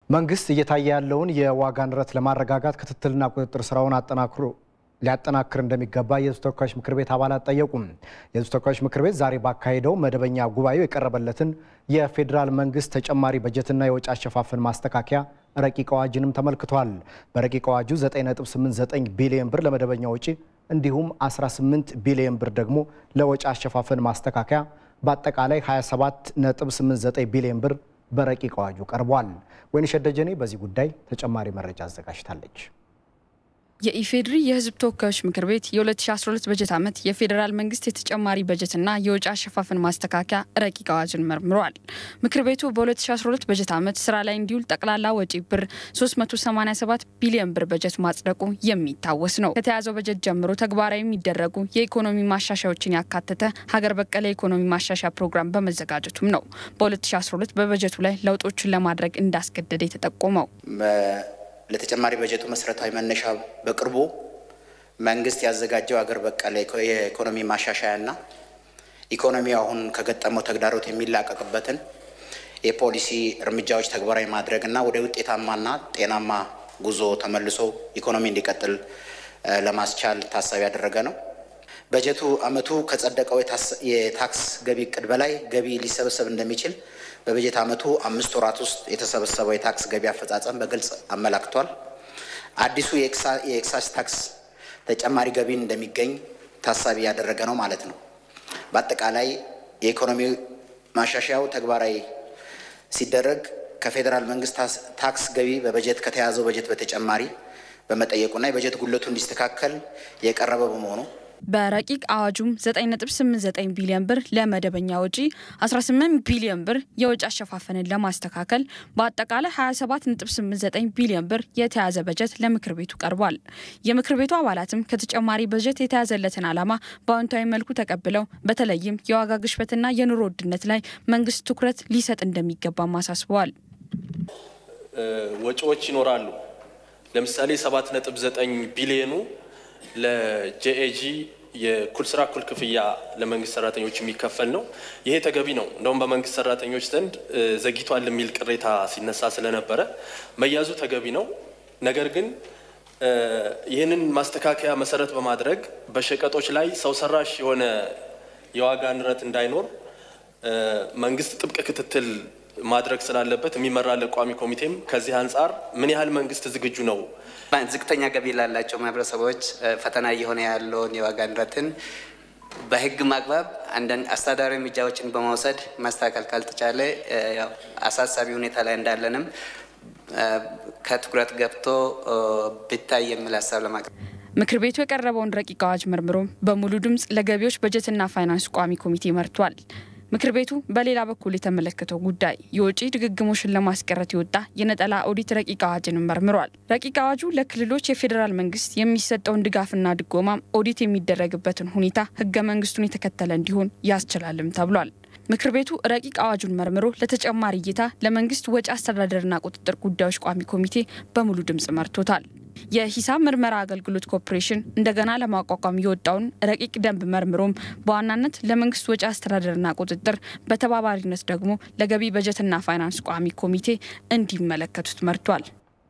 መንግስት እየታየ ያለውን የዋጋ ንረት ለማረጋጋት ክትትልና ቁጥጥር ስራውን አጠናክሮ ሊያጠናክር እንደሚገባ የሕዝብ ተወካዮች ምክር ቤት አባላት ጠየቁም። የሕዝብ ተወካዮች ምክር ቤት ዛሬ ባካሄደው መደበኛ ጉባኤው የቀረበለትን የፌዴራል መንግስት ተጨማሪ በጀትና የወጪ አሸፋፈን ማስተካከያ ረቂቅ አዋጅንም ተመልክቷል። በረቂቅ አዋጁ 9.89 ቢሊዮን ብር ለመደበኛ ወጪ እንዲሁም 18 ቢሊዮን ብር ደግሞ ለወጪ አሸፋፈን ማስተካከያ በአጠቃላይ 27.89 ቢሊዮን ብር በረቂቅ አዋጁ ቀርቧል። ወይንሸት ደጀኔ በዚህ ጉዳይ ተጨማሪ መረጃ አዘጋጅታለች። የኢፌዴሪ የሕዝብ ተወካዮች ምክር ቤት የ2012 በጀት ዓመት የፌዴራል መንግስት የተጨማሪ በጀትና የወጪ አሸፋፈን ማስተካከያ ረቂቅ አዋጅን መርምሯል። ምክር ቤቱ በ2012 በጀት ዓመት ስራ ላይ እንዲውል ጠቅላላ ወጪ ብር 387 ቢሊዮን ብር በጀት ማጽደቁ የሚታወስ ነው። ከተያዘው በጀት ጀምሮ ተግባራዊ የሚደረጉ የኢኮኖሚ ማሻሻያዎችን ያካተተ ሀገር በቀል የኢኮኖሚ ማሻሻያ ፕሮግራም በመዘጋጀቱም ነው በ2012 በበጀቱ ላይ ለውጦችን ለማድረግ እንዳስገደደ የተጠቆመው። ለተጨማሪ በጀቱ መሰረታዊ መነሻ በቅርቡ መንግስት ያዘጋጀው ሀገር በቀል የኢኮኖሚ ማሻሻያና ኢኮኖሚው አሁን ከገጠመው ተግዳሮት የሚላቀቅበትን የፖሊሲ እርምጃዎች ተግባራዊ ማድረግና ወደ ውጤታማና ጤናማ ጉዞ ተመልሶ ኢኮኖሚ እንዲቀጥል ለማስቻል ታሳቢ ያደረገ ነው። በጀቱ ዓመቱ ከጸደቀው የታክስ ገቢ እቅድ በላይ ገቢ ሊሰበሰብ እንደሚችል በበጀት ዓመቱ አምስት ወራት ውስጥ የተሰበሰበው የታክስ ገቢ አፈጻጸም በግልጽ አመላክቷል። አዲሱ የኤክሳይዝ ታክስ ተጨማሪ ገቢ እንደሚገኝ ታሳቢ ያደረገ ነው ማለት ነው። በአጠቃላይ የኢኮኖሚ ማሻሻያው ተግባራዊ ሲደረግ ከፌዴራል መንግስት ታክስ ገቢ በበጀት ከተያዘው በጀት በተጨማሪ በመጠየቁና የበጀት ጉድለቱ እንዲስተካከል የቀረበ በመሆኑ በረቂቅ አዋጁም 9.89 ቢሊዮን ብር ለመደበኛ ወጪ፣ 18 ቢሊዮን ብር የወጪ አሸፋፈንን ለማስተካከል በአጠቃላይ 27.89 ቢሊዮን ብር የተያዘ በጀት ለምክር ቤቱ ቀርቧል። የምክር ቤቱ አባላትም ከተጨማሪ በጀት የተያዘለትን ዓላማ በአዎንታዊ መልኩ ተቀብለው በተለይም የዋጋ ግሽበትና የኑሮ ውድነት ላይ መንግስት ትኩረት ሊሰጥ እንደሚገባም አሳስበዋል። ወጪዎች ይኖራሉ። ለምሳሌ 7.9 ቢሊዮኑ ለጄኤጂ የእኩል ስራ እኩል ክፍያ ለመንግስት ሰራተኞች የሚከፈል ነው። ይሄ ተገቢ ነው። እንደውም በመንግስት ሰራተኞች ዘንድ ዘግይቷል የሚል ቅሬታ ሲነሳ ስለነበረ መያዙ ተገቢ ነው። ነገር ግን ይህንን ማስተካከያ መሰረት በማድረግ በሸቀጦች ላይ ሰው ሰራሽ የሆነ የዋጋ ንረት እንዳይኖር መንግስት ጥብቅ ክትትል ማድረግ ስላለበት የሚመራ ቋሚ ኮሚቴም ከዚህ አንጻር ምን ያህል መንግስት ዝግጁ ነው ዝቅተኛ ገቢ ላላቸው ማህበረሰቦች ፈተና እየሆነ ያለውን የዋጋ ንረትን በህግ ማግባብ አንዳንድ አስተዳዳሪ እርምጃዎችን በመውሰድ ማስተካከል ካልተቻለ ያው አሳሳቢ ሁኔታ ላይ እንዳለንም ከትኩረት ገብቶ ቢታይ የሚል ሀሳብ ለማቅረብ ምክር ቤቱ የቀረበውን ረቂቅ አዋጅ መርምሮ በሙሉ ድምፅ ለገቢዎች በጀትና ፋይናንስ ቋሚ ኮሚቴ መርቷል። ምክር ቤቱ በሌላ በኩል የተመለከተው ጉዳይ የወጪ ድግግሞሽን ለማስቀረት የወጣ የነጠላ ኦዲት ረቂቅ አዋጅንም መርምሯል። ረቂቅ አዋጁ ለክልሎች የፌዴራል መንግስት የሚሰጠውን ድጋፍና ድጎማም ኦዲት የሚደረግበትን ሁኔታ ህገ መንግስቱን የተከተለ እንዲሆን ያስችላልም ተብሏል። ምክር ቤቱ ረቂቅ አዋጁን መርምሮ ለተጨማሪ እይታ ለመንግስት ወጪ አስተዳደርና ቁጥጥር ጉዳዮች ቋሚ ኮሚቴ በሙሉ ድምፅ መርቶታል። የሂሳብ ምርመራ አገልግሎት ኮርፖሬሽን እንደገና ለማቋቋም የወጣውን ረቂቅ ደንብ መርምሮም በዋናነት ለመንግስት ወጪ አስተዳደርና ቁጥጥር በተባባሪነት ደግሞ ለገቢ በጀትና ፋይናንስ ቋሚ ኮሚቴ እንዲመለከቱት መርቷል።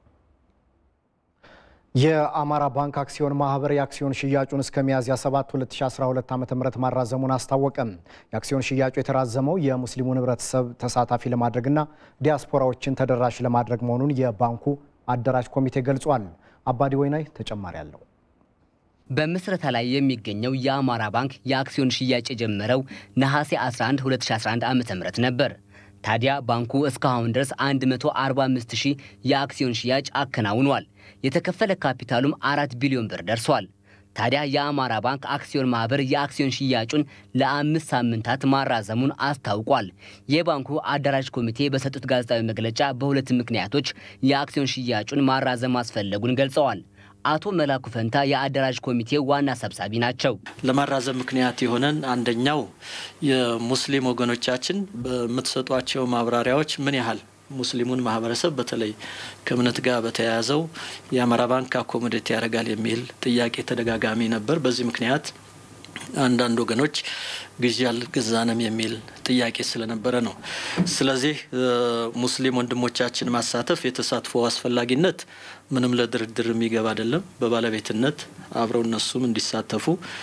የአማራ ባንክ አክሲዮን ማህበር የአክሲዮን ሽያጩን እስከ ሚያዝያ 7 2012 ዓ.ም ማራዘሙን አስታወቀ። የአክሲዮን ሽያጩ የተራዘመው የሙስሊሙን ህብረተሰብ ተሳታፊ ለማድረግና ዲያስፖራዎችን ተደራሽ ለማድረግ መሆኑን የባንኩ አደራጅ ኮሚቴ ገልጿል። አባዲ ወይናይ ተጨማሪ አለው። በምስረታ ላይ የሚገኘው የአማራ ባንክ የአክሲዮን ሽያጭ የጀመረው ነሐሴ 11 2011 ዓ.ም ነበር። ታዲያ ባንኩ እስካሁን ድረስ 145 ሺህ የአክሲዮን ሽያጭ አከናውኗል። የተከፈለ ካፒታሉም አራት ቢሊዮን ብር ደርሷል። ታዲያ የአማራ ባንክ አክሲዮን ማህበር የአክሲዮን ሽያጩን ለአምስት ሳምንታት ማራዘሙን አስታውቋል። የባንኩ አደራጅ ኮሚቴ በሰጡት ጋዜጣዊ መግለጫ በሁለት ምክንያቶች የአክሲዮን ሽያጩን ማራዘም ማስፈለጉን ገልጸዋል። አቶ መላኩ ፈንታ የአደራጅ ኮሚቴ ዋና ሰብሳቢ ናቸው። ለማራዘም ምክንያት የሆነን አንደኛው የሙስሊም ወገኖቻችን በምትሰጧቸው ማብራሪያዎች ምን ያህል ሙስሊሙን ማህበረሰብ በተለይ ከእምነት ጋር በተያያዘው የአማራ ባንክ አኮሞዴት ያደርጋል የሚል ጥያቄ ተደጋጋሚ ነበር። በዚህ ምክንያት አንዳንድ ወገኖች ግዢ አልገዛንም የሚል ጥያቄ ስለነበረ ነው። ስለዚህ ሙስሊም ወንድሞቻችን ማሳተፍ የተሳትፎ አስፈላጊነት ምንም ለድርድር የሚገባ አይደለም። በባለቤትነት አብረው እነሱም እንዲሳተፉ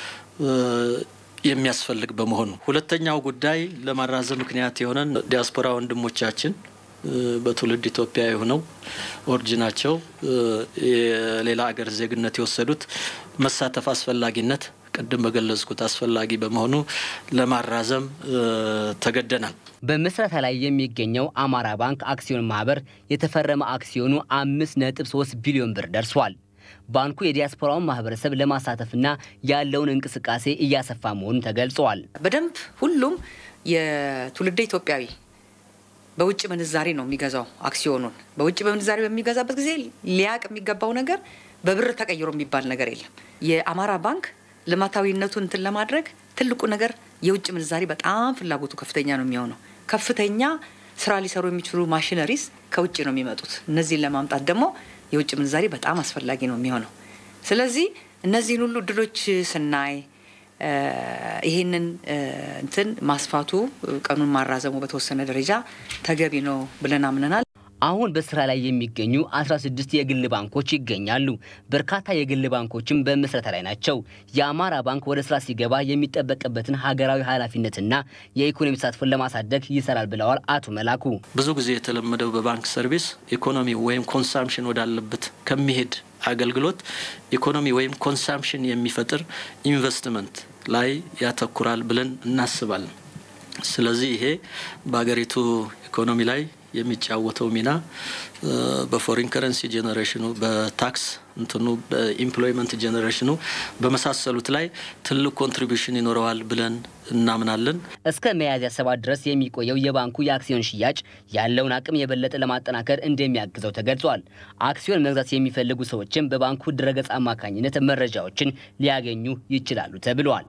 የሚያስፈልግ በመሆኑ ሁለተኛው ጉዳይ ለማራዘም ምክንያት የሆነን ዲያስፖራ ወንድሞቻችን በትውልድ ኢትዮጵያዊ ሆነው ኦሪጂናቸው የሌላ ሀገር ዜግነት የወሰዱት መሳተፍ አስፈላጊነት ቅድም በገለጽኩት አስፈላጊ በመሆኑ ለማራዘም ተገደናል። በምስረታ ላይ የሚገኘው አማራ ባንክ አክሲዮን ማህበር የተፈረመ አክሲዮኑ አምስት ነጥብ ሶስት ቢሊዮን ብር ደርሷል። ባንኩ የዲያስፖራውን ማህበረሰብ ለማሳተፍና ያለውን እንቅስቃሴ እያሰፋ መሆኑን ተገልጸዋል። በደንብ ሁሉም የትውልደ ኢትዮጵያዊ በውጭ ምንዛሬ ነው የሚገዛው አክሲዮኑን። በውጭ ምንዛሬ በሚገዛበት ጊዜ ሊያቅ የሚገባው ነገር በብር ተቀይሮ የሚባል ነገር የለም። የአማራ ባንክ ልማታዊነቱን እንትን ለማድረግ ትልቁ ነገር የውጭ ምንዛሬ በጣም ፍላጎቱ ከፍተኛ ነው የሚሆነው። ከፍተኛ ስራ ሊሰሩ የሚችሉ ማሽነሪስ ከውጭ ነው የሚመጡት። እነዚህን ለማምጣት ደግሞ የውጭ ምንዛሬ በጣም አስፈላጊ ነው የሚሆነው። ስለዚህ እነዚህን ሁሉ እድሎች ስናይ ይህንን እንትን ማስፋቱ ቀኑን ማራዘሙ በተወሰነ ደረጃ ተገቢ ነው ብለን አምነናል። አሁን በስራ ላይ የሚገኙ 16 የግል ባንኮች ይገኛሉ። በርካታ የግል ባንኮችም በምስረታ ላይ ናቸው። የአማራ ባንክ ወደ ስራ ሲገባ የሚጠበቅበትን ሀገራዊ ኃላፊነትና የኢኮኖሚ ተሳትፎን ለማሳደግ ይሰራል ብለዋል አቶ መላኩ። ብዙ ጊዜ የተለመደው በባንክ ሰርቪስ ኢኮኖሚ ወይም ኮንሳምሽን ወዳለበት ከሚሄድ አገልግሎት ኢኮኖሚ ወይም ኮንሳምሽን የሚፈጥር ኢንቨስትመንት ላይ ያተኩራል ብለን እናስባለን። ስለዚህ ይሄ በሀገሪቱ ኢኮኖሚ ላይ የሚጫወተው ሚና በፎሪን ከረንሲ ጄኔሬሽኑ፣ በታክስ እንትኑ፣ በኢምፕሎይመንት ጄኔሬሽኑ በመሳሰሉት ላይ ትልቅ ኮንትሪቢሽን ይኖረዋል ብለን እናምናለን። እስከ ሚያዝያ ሰባት ድረስ የሚቆየው የባንኩ የአክሲዮን ሽያጭ ያለውን አቅም የበለጠ ለማጠናከር እንደሚያግዘው ተገልጿል። አክሲዮን መግዛት የሚፈልጉ ሰዎችም በባንኩ ድረገጽ አማካኝነት መረጃዎችን ሊያገኙ ይችላሉ ተብለዋል።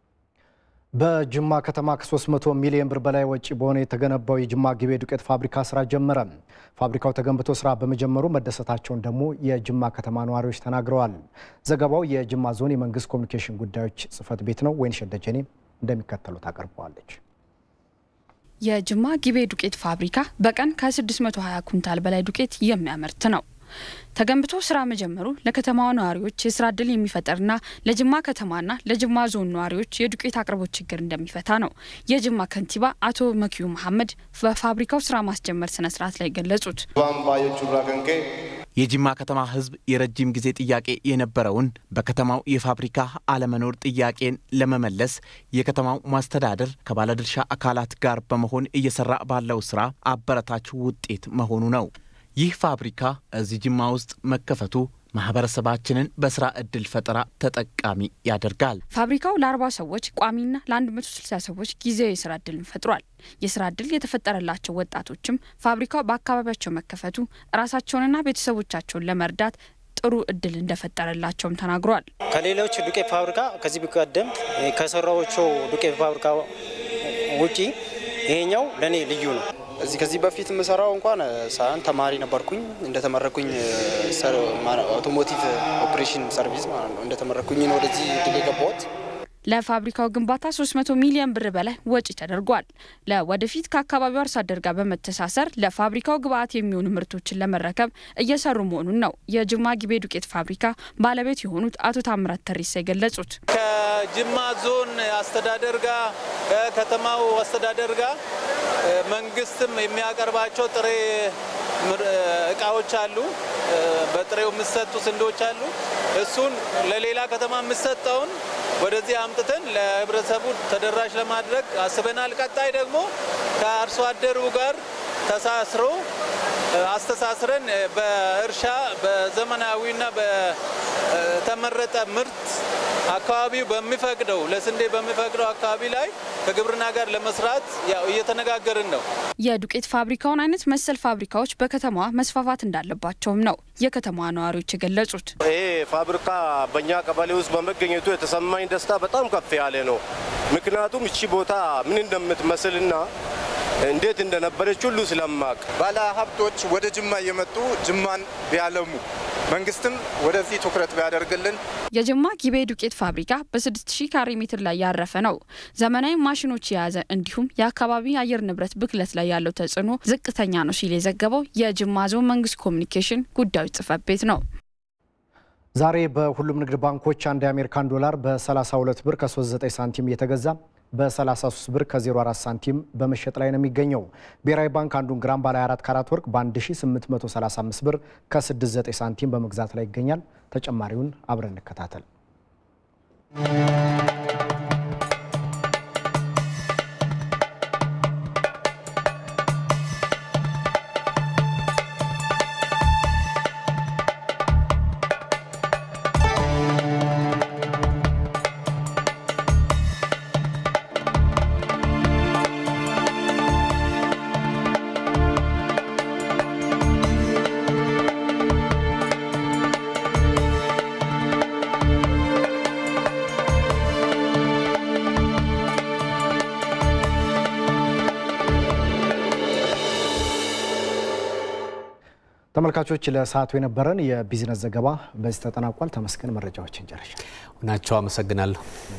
በጅማ ከተማ ከ300 ሚሊዮን ብር በላይ ወጪ በሆነ የተገነባው የጅማ ጊቤ ዱቄት ፋብሪካ ስራ ጀመረ። ፋብሪካው ተገንብቶ ስራ በመጀመሩ መደሰታቸውን ደግሞ የጅማ ከተማ ነዋሪዎች ተናግረዋል። ዘገባው የጅማ ዞን የመንግስት ኮሚኒኬሽን ጉዳዮች ጽህፈት ቤት ነው። ወይንሸት ደጀኔ እንደሚከተሉት አቀርበዋለች። የጅማ ጊቤ ዱቄት ፋብሪካ በቀን ከ620 ኩንታል በላይ ዱቄት የሚያመርት ነው። ተገንብቶ ስራ መጀመሩ ለከተማዋ ነዋሪዎች የስራ እድል የሚፈጥርና ለጅማ ከተማና ለጅማ ዞን ነዋሪዎች የዱቄት አቅርቦት ችግር እንደሚፈታ ነው የጅማ ከንቲባ አቶ መኪዩ መሐመድ በፋብሪካው ስራ ማስጀመር ስነ ስርዓት ላይ ገለጹት። የጅማ ከተማ ህዝብ የረጅም ጊዜ ጥያቄ የነበረውን በከተማው የፋብሪካ አለመኖር ጥያቄን ለመመለስ የከተማው ማስተዳደር ከባለድርሻ አካላት ጋር በመሆን እየሰራ ባለው ስራ አበረታች ውጤት መሆኑ ነው። ይህ ፋብሪካ እዚህ ጅማ ውስጥ መከፈቱ ማህበረሰባችንን በስራ እድል ፈጠራ ተጠቃሚ ያደርጋል። ፋብሪካው ለ40 ሰዎች ቋሚና ለ160 ሰዎች ጊዜያዊ የስራ እድልን ፈጥሯል። የስራ እድል የተፈጠረላቸው ወጣቶችም ፋብሪካው በአካባቢያቸው መከፈቱ ራሳቸውንና ቤተሰቦቻቸውን ለመርዳት ጥሩ እድል እንደፈጠረላቸውም ተናግሯል። ከሌሎች ዱቄት ፋብሪካ ከዚህ ቀደም ከሰራዎቹ ዱቄት ፋብሪካ ውጪ ይሄኛው ለእኔ ልዩ ነው። እዚህ ከዚህ በፊት የምሰራው እንኳን ሳይሆን ተማሪ ነበርኩኝ። እንደተመረኩኝ አውቶሞቲቭ ኦፕሬሽን ሰርቪስ ማለት ነው። እንደተመረኩኝ ነው ወደዚህ ድል የገባሁት። ለፋብሪካው ግንባታ 300 ሚሊዮን ብር በላይ ወጪ ተደርጓል። ለወደፊት ከአካባቢው አርሶ አደር ጋር በመተሳሰር ለፋብሪካው ግብአት የሚሆኑ ምርቶችን ለመረከብ እየሰሩ መሆኑን ነው የጅማ ጊቤ ዱቄት ፋብሪካ ባለቤት የሆኑት አቶ ታምራት ተሪሳ የገለጹት። ከጅማ ዞን አስተዳደር ጋር ከከተማው አስተዳደር ጋር መንግስትም የሚያቀርባቸው ጥሬ እቃዎች አሉ። በጥሬው የሚሰጡ ስንዴዎች አሉ። እሱን ለሌላ ከተማ የሚሰጠውን ወደዚህ አምጥተን ለህብረተሰቡ ተደራሽ ለማድረግ አስበናል። ቀጣይ ደግሞ ከአርሶ አደሩ ጋር ተሳስሮ አስተሳስረን በእርሻ በዘመናዊና በተመረጠ ምርት አካባቢው በሚፈቅደው ለስንዴ በሚፈቅደው አካባቢ ላይ ከግብርና ጋር ለመስራት ያው እየተነጋገርን ነው። የዱቄት ፋብሪካውን አይነት መሰል ፋብሪካዎች በከተማዋ መስፋፋት እንዳለባቸውም ነው የከተማዋ ነዋሪዎች የገለጹት። ይሄ ፋብሪካ በእኛ ቀበሌ ውስጥ በመገኘቱ የተሰማኝ ደስታ በጣም ከፍ ያለ ነው። ምክንያቱም እቺ ቦታ ምን እንደምትመስልና እንዴት እንደነበረች ሁሉ ስለማቅ ባለ ሀብቶች ወደ ጅማ እየመጡ ጅማን ቢያለሙ መንግስትም ወደዚህ ትኩረት ቢያደርግልን። የጅማ ጊቤ ዱቄት ፋብሪካ በ6000 ካሬ ሜትር ላይ ያረፈ ነው። ዘመናዊ ማሽኖች የያዘ እንዲሁም የአካባቢ አየር ንብረት ብክለት ላይ ያለው ተጽዕኖ ዝቅተኛ ነው ሲል የዘገበው የጅማ ዞን መንግስት ኮሚኒኬሽን ጉዳዮች ጽህፈት ቤት ነው። ዛሬ በሁሉም ንግድ ባንኮች አንድ የአሜሪካን ዶላር በ32 ብር ከ39 ሳንቲም እየተገዛ በ33 ብር ከ04 ሳንቲም በመሸጥ ላይ ነው የሚገኘው። ብሔራዊ ባንክ አንዱን ግራም ባለ 24 ካራት ወርቅ በ1835 ብር ከ69 ሳንቲም በመግዛት ላይ ይገኛል። ተጨማሪውን አብረን እንከታተል። ተመልካቾች ለሰዓቱ የነበረን የቢዝነስ ዘገባ በዚህ ተጠናቋል። ተመስገን መረጃዎችን ጨርሻል። ናቸው። አመሰግናለሁ።